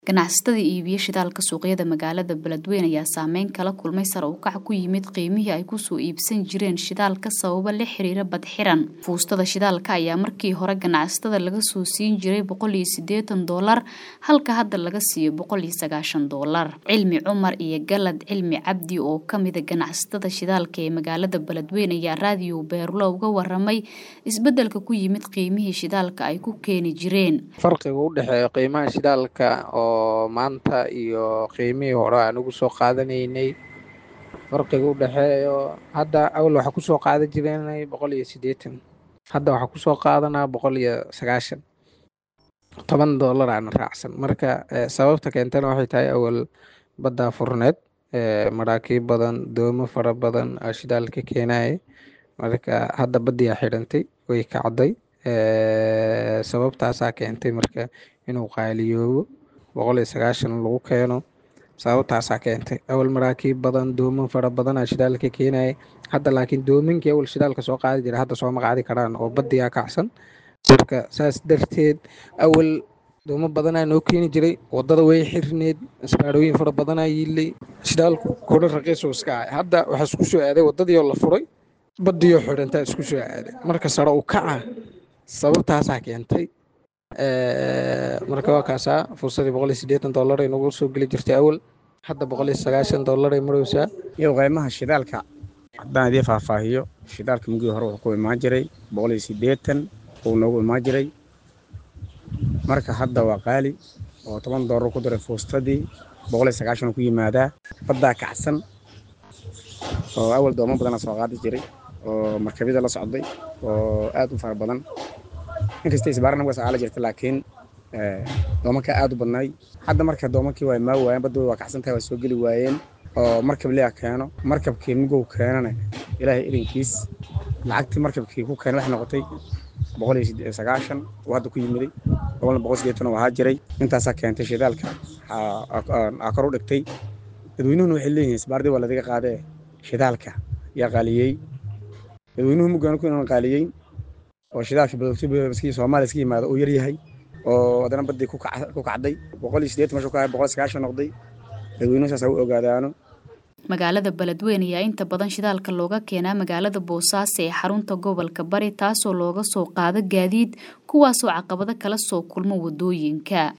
ganacsatada iibiya shidaalka suuqyada magaalada beledweyne ayaa saameyn kala kulmay sare u kac ku yimid qiimihii ay kusoo iibsan jireen shidaalka sababo la xiriira badxiran fuustada shidaalka ayaa markii hore ganacsatada laga soo siin jiray boqol iyo siddeetan doolar halka hadda laga siiyo boqol iyo sagaashan doolar cilmi cumar iyo galad cilmi cabdi oo kamida ganacsatada shidaalka ee magaalada beledweyne ayaa raadiyo beerulo uga waramay isbedelka ku yimid qiimihii shidaalka ay ku keeni jireen farqiga u dhexeeya qiimaha shidaalka oo maanta iyo qiimihii hore aan ugu soo qaadanaynay farqiga u dhexeeyo hadda awal waxaa kusoo qaadan jireenay boqol iyo siddeetan hadda waxaa kusoo qaadanaa boqol iyo sagaashan toban doolar aan raacsan marka sababta keentana waxay tahay awal baddaa furneed maraakiib badan doomo fara badan aa shidaalka keenaya marka hadda baddiyaa xidhantay way kacday sababtaasaa keentay marka inuu qaaliyoobo boqol iyo sagaashan lagu keeno sababtaasaa keentay awal maraakiib badan doomo fara badan aa shidaalka keenaya hadda laakiin doominkii awal shidaalka soo qaadi jira hadda sooma qaadi karaan oo baddiyaa kacsan marka saas darteed awal doomo badanaa noo keeni jiray wadada way xirneed isbaarooyin fara badanaa yiilay shidaalku kudha raqiisuu iska ahay hadda waxaa isku soo aaday wadadiioo la furay baddiioo xidhantaa isku soo aaday marka sare u kaca sababtaasaa keentay marka waa kaasaa fursadii boqol iyo siddeetan dollar ay nagu soo geli jirtay awal hadda boqol iyo sagaashan dollar ay maraysaa iyo qiimaha shidaalka haddaan idiin faahfaahiyo shidaalka mugii hore wuxuu ku imaan jiray boqol iyo siddeetan uu noogu imaan jiray marka hadda waa qaali oo toban dollar ku diray fuustadii boqol iyo sagaashan ku yimaadaa baddaa kacsan oo awal doomo badana soo qaadi jiray oo markabyada la socday oo aad u fara badan inkasta isbaarana waa saqaala jirta laakiin doomanka aad u badnaay hadda marka doomankii waa imaa waayeen badda waa kacsan tahay waa soo geli waayeen oo markab liya keeno markabkii mugow keenana ilaahay idankiis lacagtii markabkii ku keenay waxay noqotay boqol iyo sagaashan oo hadda ku yimiday boqolna boqol sideetan oo ahaa jiray intaasaa keentay shidaalka aa kor u dhigtay dadweynuhuna waxay leeyihiin isbaardii waa ladiga qaadee shidaalka yaa qaaliyey dadweynuhu mugaan ku inaan qaaliyeyn oo shidaalka badogtobskii soomaaliya iska yimaada uu yaryahay oo haddana baddii ku kacday boqol iyo siddeetan meeshu ka ahay boqol iyo sagaashan noqday dadweynuhu saas ha u ogaadaano magaalada beledweyne ayaa inta badan shidaalka looga keenaa magaalada boosaaso ee xarunta gobolka bari taasoo looga soo qaado gaadiid kuwaasoo caqabado kala soo kulmo wadooyinka